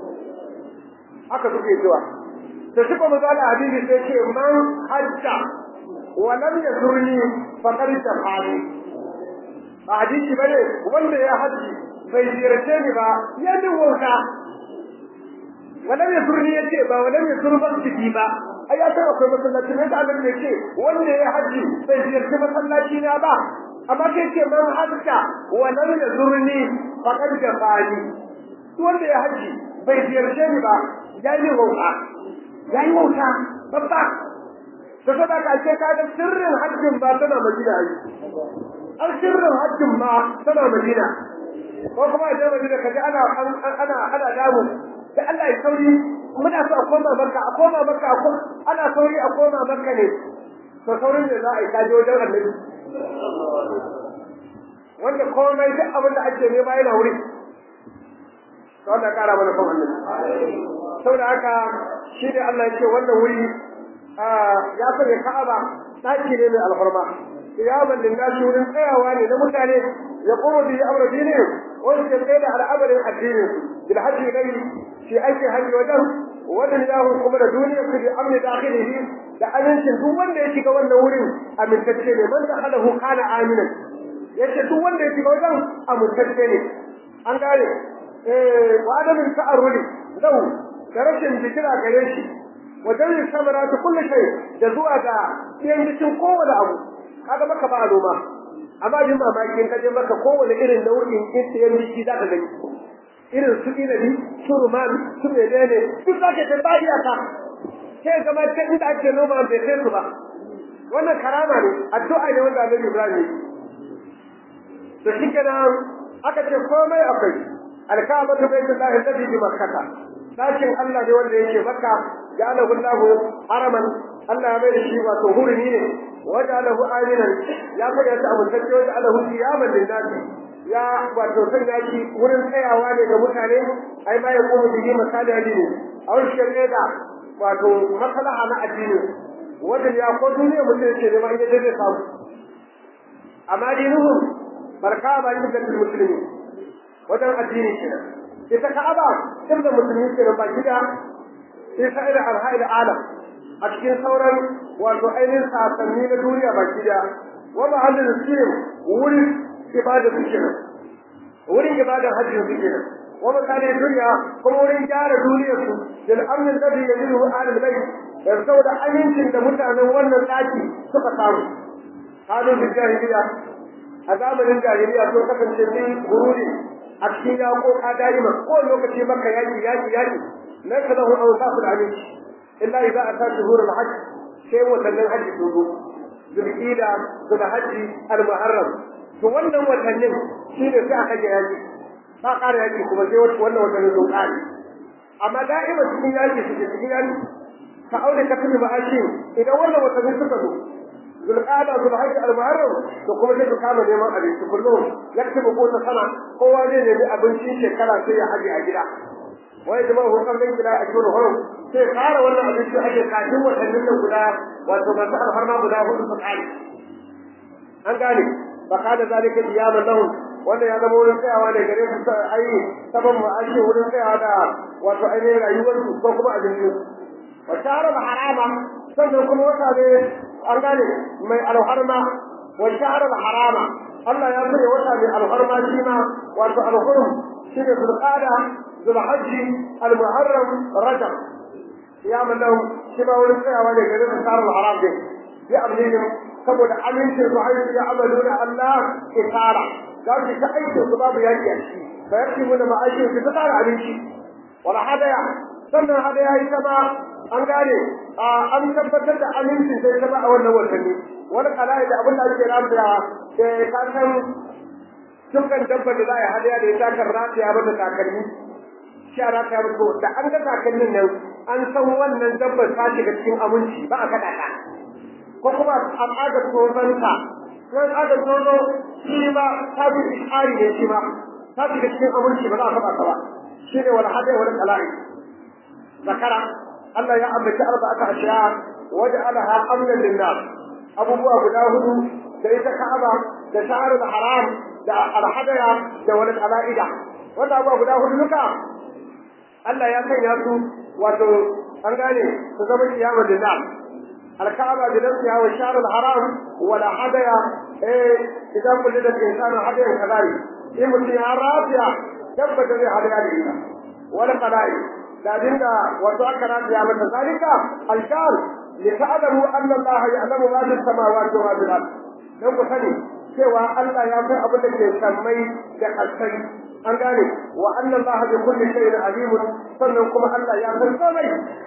haka suke cewa to shi kuma zalla hadisi sai ce man hajja wa lam yazurni faqad tafani ba hadisi bane wanda ya haji bai ziyarce ni ba ya din wauta walam yasurni yace ba walam yasur masjidi ba ai ya san akwai masallaci ne da Allah ne ce wanda ya haji bai ziyarci masallaci na ba amma kai ce man hajja walam yasurni faqad jafani wanda ya haji bai ziyarce ni ba yayi wauta yayi wauta babba to saboda ka ce ka ga sirrin hajjin ba tana Madina ai an sirrin hajjin ma tana Madina ko kuma a je Madina kaji ana ana ana damu da Allah ya sauri muna so a koma Makka a koma Makka a koma ana sauri a koma Makka ne to saurin da za a yi kaje wajen Annabi wanda komai duk abin da ake nema yana wuri to Allah kara mana kan Annabi saboda haka shi ne Allah ya ce wannan wuri ya sanya Ka'aba daki ne mai alfarma qiyaman linnasi wurin tsayawa ne na mutane ya kuma bi amra dini wanda ke tsaye da al'amarin addinin bil hajji gari shi ake hajji wajen wannan yahu kuma da duniyar su bi amni dakhilihi da amincin duk wanda ya shiga wannan wurin amintacce ne man dakhalahu kana aminan yace duk wanda ya shiga wajen amintacce ne an gane eh wa adamin ta'arruli lau da rashin bikira gare shi wajen yin samara ta kulle shay da zuwa ga ɗiyan jikin kowane abu kaga maka ba noma amma jin mamakin ka je maka kowane irin nau'in ɗiyan jiki za ka gani irin su inabi su ruman su menene duk za ka ta iyaka sai gama ta inda ake noma bai kai su ba wannan karama ne addu'a ne wanda Annabi Ibrahim to shi kenan aka ce komai akwai alka'abatu baitullahi alladhi bi makkah dakin Allah ne wanda yake makka ja'alahu Allahu haraman Allah ya mai da shi wato hurumi ne waja'alahu aminan ya fada ta amintacce waja'alahu qiyaman lin-nasi ya wato sanya shi wurin tsayawa ne ga mutane ai ma ya kuma bihi misali addini a wani shirye da wato maslaha na addini wanda ya ko duniya mutum yake neman yadda zai samu amma dinuhum barka ba yin da musulmi wajen addini kenan ita ka'aba inda musulmi kenan ba gida sai sa'ida alha'il alam a cikin sauran wato ainihin sasanni na duniya baki daya wa mahallin sirin wurin ibada su kenan wurin ibadan hajji su kenan wa makanin duniya kuma wurin gyara duniyar su bil amnin ladhi yajidu ahlul bayt da saboda amincin da mutanen wannan daki suka samu halin da jahiliya a zamanin jahiliya sun kasance sun gururi a cikin yaƙoƙa da'ima ko lokaci maka yaƙi yaƙi yaƙi na ka zahu an sa su da aminci illa idza ata shuhurul hajj sai watannin hajji sun zo zulqida zulhajji al-muharram to wannan watannin shine sai aka ga yaƙi ba ƙara yaƙi kuma sai wannan watannin sun ƙare amma da'ima cikin yaƙi suke cikin yaƙi ka aure ka tuni ma'ashi idan wannan watannin suka zo zulqada zulhajj al-muharram to kuma sai ka kama neman abinci kullum yaktubu ko ta sana kowa zai nemi abincin shekara sai ya haje a gida wai jama'a hukar nan gida a cikin hurum sai kara wannan abinci ake kafin watannin nan guda wato masu alfarma guda hudu su kare an gane ba ka da zalika diyaman lahum wanda ya zama wurin tsayawa ne gare su ai saban ma'ashi wurin tsayawa da wato ainihin rayuwarsu ko kuma abincin wa sharar harama sannan kuma wata ne an gane mai alharma wa sharar harama Allah ya sanya wata mai alharma shi ma wato alhurum shi ne zulqada zulhajji almuharram rajab ya mallahu shi ma wurin tsayawa ne gare su sharar haram din ya amlinin saboda amincin su haihu ya amalu da Allah isara za su ta aikin su babu yaki a ciki fa yaki mu da ma'aikin su ta tsara abinci wala hadaya sannan hadaya ita ma an gane an tabbatar da aminci sai ta ba a wannan watanni wani kala'i da abin da ake rafiya da ka san dukkan dabba da za a yi hadaya da ya takar rafiya mata takalmi shi a rafiya mata da an ga takalmin nan an san wannan dabbar ta shiga cikin aminci ba a kaɗa ta ko kuma an aga tsoronta sai aga tsoro shi ma ta bi ishari ne shi ma ta shiga cikin aminci ba za a kaɗa ta ba shi ne wani hadaya wani kala'i zakara Allah ya ambaci arba'ata ashiya waj'alaha amnan lin-nas abubuwa guda hudu da ita Ka'aba da shahrul haram da al-hadaya da wal qala'ida wanda abubuwa guda hudu duka Allah ya sanya su wato an gane su zama kiyamar lin-nas al-Ka'aba da nafsiha wa shahrul haram wal hadaya eh idan kullu da insanu hadayan kadari in mutum ya rafiya tabbata zai hadaya da ita wal qala'id da dinga wato aka rafiya mata zalika alkal li ta'lamu anna Allah ya'lamu ma fi samawati wa fil ard dan ku sani cewa Allah ya san abin da ke sammai da kasai an gane wa anna Allah bi kulli shay'in alim sannan kuma Allah ya san komai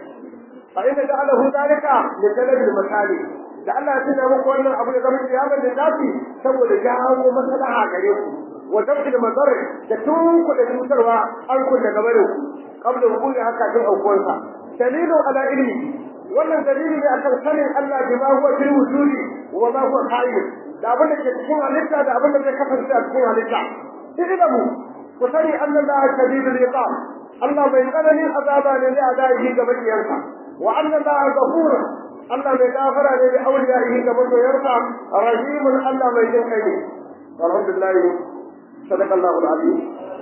fa inna ja'alahu zalika li talabil masali da Allah ya tuna muku wannan abu da zama kiyamar da zafi saboda jawo maslaha gare ku wa dabbil madar da tunku da cutarwa an kun daga barin ku qabla wuquli haka tun aukuwarsa dalilu ala ilmi wannan dalili ne akan sanin Allah bima huwa fil wujudi wa ma huwa qaim da abin da ke cikin halitta da abin da zai kasance a cikin halitta ilmu ku sani anna Allah shadidul iqam Allah bai tsananin azaba ne da adaihi ga makiyansa wa anna Allah ghafur Allah mai gafara ne da auliyaihi ga masoyarsa rahimun Allah mai jin kai ne alhamdulillah sadaqallahu alazim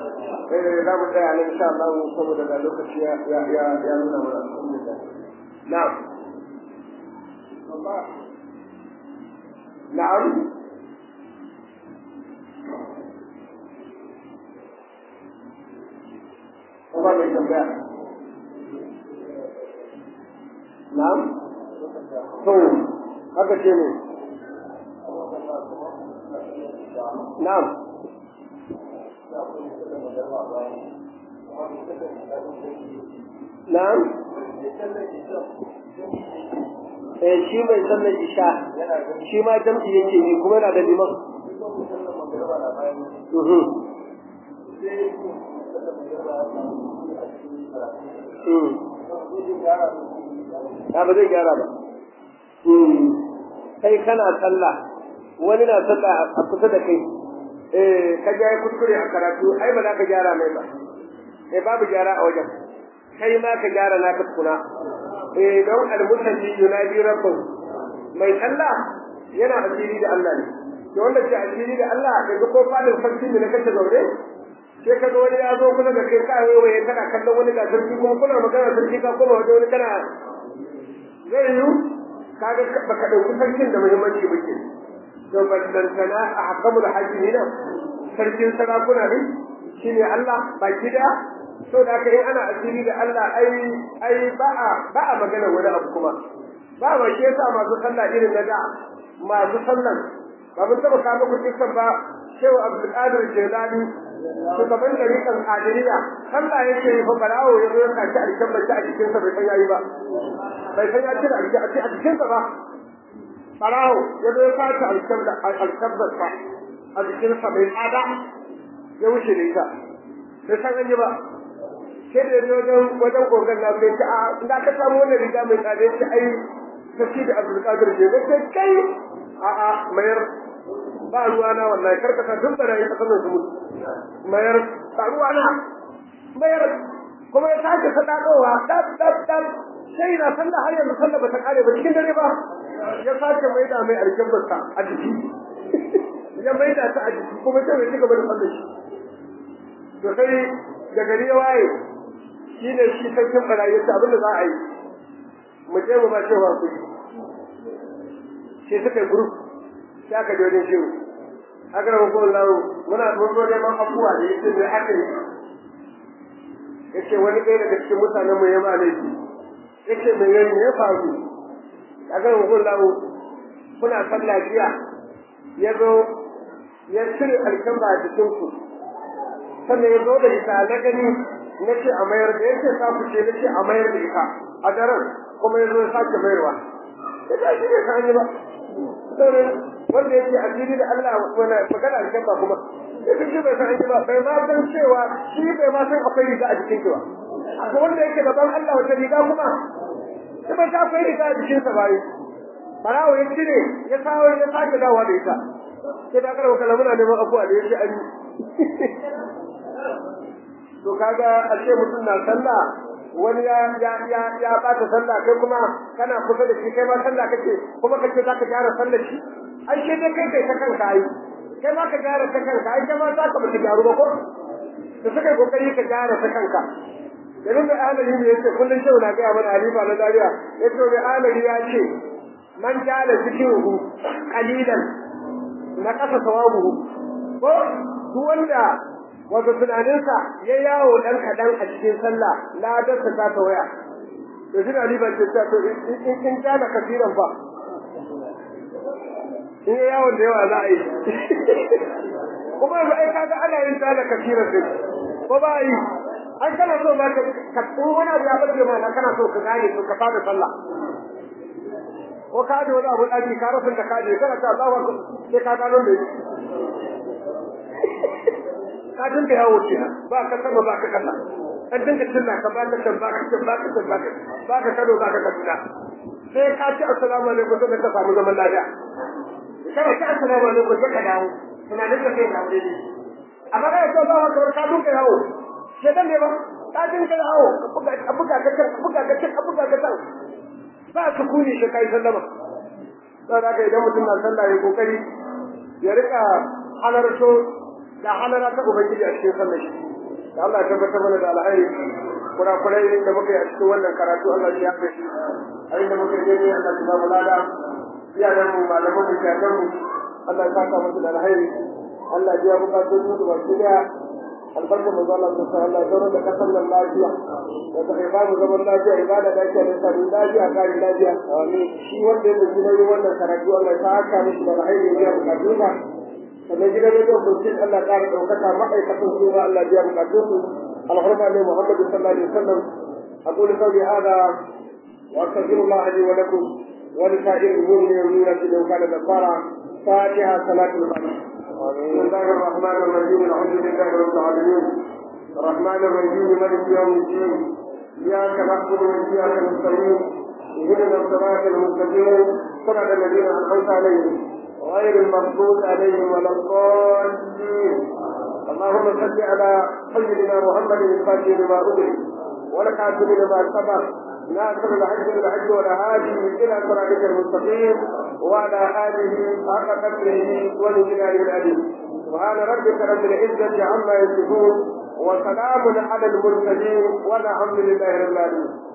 eh za mu tsaya ne insha Allah saboda da lokaci ya ya ya nuna mana alhamdulillah na'am na'am Kuma mai tambaya. Na'am? To, haka ce ne. Na'am. Na'am? Eh shi mai sallar isha shi ma jam'i yake yi kuma yana da liman. Mhm. Ya ba zai gyara ba. Kai kana sallah, wani na sallah a kusa da kai, eh ka ja kuskure a karatu, ai ba za ka gyara mai ba. Eh babu gyara a wajen. Kai ma ka gyara naka tukuna. Eh don almusalli yunadi rabbahu. Mai sallah yana asiri da Allah ne. To wanda ke asiri da Allah, yanzu ko fadin sarki ne na kace zaure, sai ka ga wani ya zo kusa da kai ka waye kana kallon wani ga sarki kuma kuna magana sarki ka koma wajen wani kana zai yi kaga baka ɗauki sarkin da muhimmanci ba ke to ballantana a hakamul hajji nan sarkin sarakuna ne shine Allah baki da so da aka yi ana asiri da Allah ai ai ba a ba a magana wani abu kuma ba ma shi yasa masu sallah irin na da masu sallan ba mun taba kawo muku kisan ba shehu abdulkadir jelani shugaban dariƙan adiriya sallah yake yi fa barawo ya zo ya kaci alkan mace a jikinsa bai san yayi ba bai san ya cire a jikinsa ba barawo ya zo ya kaci alkan alkabbarsa a jikinsa bai tsada ya wuce da ita bai san an yi ba sai da yanzu wajen wajen kogan na sai ta a da ka samu wannan riga mai tsada ya ce ai ta ci da abdulkadir jelani sai kai a'a mayar ba ruwa na wallahi karka ka duk barayi ka sanin su mutu mayar ba ruwa na mayar kuma ya sake sadakowa dab dab dab sai na sallah har yanzu sallah bata kare ba cikin dare ba ya sake maida mai alkabbarsa a jiki ya maida ta a jiki kuma sai ya ci gaba da sallah shi to sai da gari ya waye shine shi sarkin barayi ya ce abin da za a yi mu je mu ba cewa ku sai suka yi group sai aka je wajen shehu aka rama ko lawo muna mun zo neman abubuwa da yake da aka yi yace wani ɗaya daga cikin mutanen mu ya ma laifi yace me yayi ya faru aka rama ko lawo kuna sallah jiya ya zo ya cire alkamba a jikin ku sannan ya zo da ita na gani na ce a mayar da yace sa ku ce na ce a mayar da ita a daren kuma ya zo ya sake mayarwa ya ce shi ne ka yi ba sauran wanda yake addini da Allah wani magana da kan ba kuma sai shi bai san ba bai ma san cewa shi bai ma san akwai riga a jikin ba ko wanda yake gaban Allah wata riga kuma sai bai ta akwai riga a jikin sa bai barawo ya cire ya sawo ya sake dawowa da ita sai da karwa kala muna neman abuwa da yake an to kaga a ce mutum na sallah wani ya ya ya ya bata sallah kai kuma kana kusa da shi kai ma sallah kake kuma kace zaka gyara sallar shi ai sai dai kai kai ta kanka ai kai ma ka gyara ta kanka ai kai ma zaka mutu gyaru ba ko da suka kokari ka gyara ta kanka Yanzu mai alali ne yace kullun shehu na gaya mana halifa na Zaria yace mai alali ya ce man jala zikiruhu qalilan na kasa sawabuhu ko duk wanda wato tunaninsa ya yawo dan kadan a cikin sallah ladarsa ta ta waya to shi Ali ban ce ta to in in kana kafiran fa in ya yawon da yawa za a yi kuma yanzu ai kaga ana yin ta da kafiran din ko ba yi an kana so ba ka ka wani abu ya bace ma kana so ka gane to ka fara sallah ko ka da wani abu daki ka rasa da kaje kana ta Allahu akbar sai ka gano ne ka dinga yawo kenan ba ka sama ba ka kasa an dinga tunna ka ba ka san ba ka san ba ka san ba ka ba ka kado ba ka kaduna sai ka ci assalamu alaikum sai ka samu zaman lafiya kana ci assalamu alaikum sai ka dawo tunanin ka sai ka dawo ne amma kai to Allahu akbar ka dinga yawo sai dan ne ba ka dinga yawo ka buga ka buga ka ka buga ka ka buga ka ba su kuni shi kai sallama sai da idan mutum na sallah ya kokari ya rika halarto da halara ta ubangiji a cikin sallar shi da Allah ya tabbatar mana da alheri kurakurai da muka yi a cikin wannan karatu Allah ya yafe shi a inda muka je ne Allah ya ba mu lada iyayen mu malaman mu jajan mu Allah ya saka musu da alheri Allah ya bukatun su ba su da albarka manzo Allah ta Allah ya da kasan nan lafiya da ta ba mu zaman lafiya ibada da ke da sabon lafiya kare lafiya amin shi wanda ya yi nauyin wannan karatu Allah ya saka mishi da alheri ya bukatun sa sannan gidan rediyo burkin Allah ƙara ɗaukaka ma'aikatan su ma Allah biya bukatun su alhurma ne Muhammadu sallallahu alaihi wasallam أقول قولي هذا وأستغفر الله لي ولكم ولسائر المؤمنين والمؤمنات لو كان غفارا فاتحة صلاة الفاتحة بسم الله الرحمن الرحيم الحمد لله رب العالمين الرحمن الرحيم مالك يوم الدين إياك نعبد وإياك نستعين اهدنا الصراط المستقيم صراط الذين أنعمت عليهم غير المغضوب عليهم ولا الضالين اللهم صل على سيدنا محمد الفاتح لما أغلق والكاتب لما سبق ناصر الحج بالحج والهادي الى صراطك المستقيم وعلى اله حق قدره ولجلاله العليم سبحان ربك رب العزه عما يصفون وسلام على المرسلين والحمد لله رب العالمين